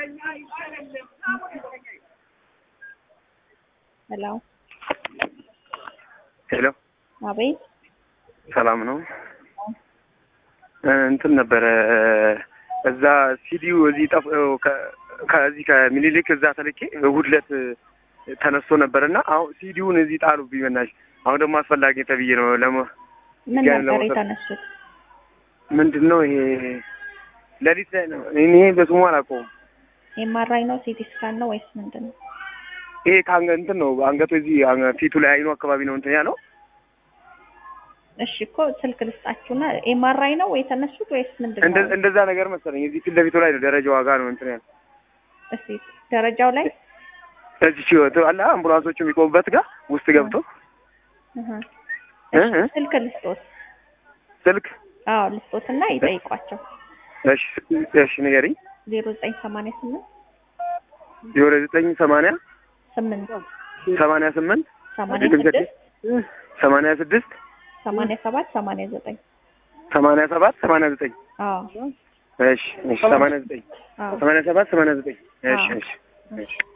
ሄሎ ሄሎ አቤት ሰላም ነው። እንትን ነበረ እዛ ሲዲው እዚህ ጠፍ ከ- ከዚህ ከምኒልክ እዛ ተልኬ እሑድ ዕለት ተነስቶ ነበርና አሁን ሲዲውን እዚህ ጣሉብኝ በናትሽ። አሁን ደግሞ አስፈላጊ ተብዬ ነው ለመ ምን ያን ነበር ለመውሰድ- የተነሱት? ምንድን ነው ይሄ ሌሊት ላይ ነው። እኔ በስሙ አላውቀውም። ኤምአርአይ ነው ሲቲ ስካን ነው ወይስ ምንድን ነው? ይሄ ከአንገ እንትን ነው አንገቱ እዚህ አንገ- ፊቱ ላይ አይኑ አካባቢ ነው እንትን ያለው እሺ እኮ ስልክ ልስጣችሁና ኤምአርአይ ነው የተነሱት ወይስ ምንድን እንደ- ነው? እንደዛ ነገር መሰለኝ። እዚህ ፊት ለፊቱ ላይ ነው ደረጃ ዋጋ ነው እንትን ያለው እስቲ ደረጃው ላይ እዚህ ሲወጡ አለ አምቡላንሶቹ የሚቆሙበት ጋር ውስጥ ገብቶ እህ እ እሺ፣ እ ስልክ ልስጦት። ስልክ አዎ ልስጦትና ይጠይቋቸው። እሺ እሺ ንገሪኝ። ዜሮ ዘጠኝ ሰማንያ ስምንት ዜሮ ዘጠኝ ሰማንያ ስምንት ሰማንያ ስምንት ሰማንያ ስድስት ሰማንያ ስድስት ሰማንያ ሰባት ሰማንያ ዘጠኝ ሰማንያ ሰባት ሰማንያ ዘጠኝ አዎ እሺ እሺ ሰማንያ ዘጠኝ አዎ ሰማንያ ሰባት ሰማንያ ዘጠኝ እሺ አዎ። እሺ እሺ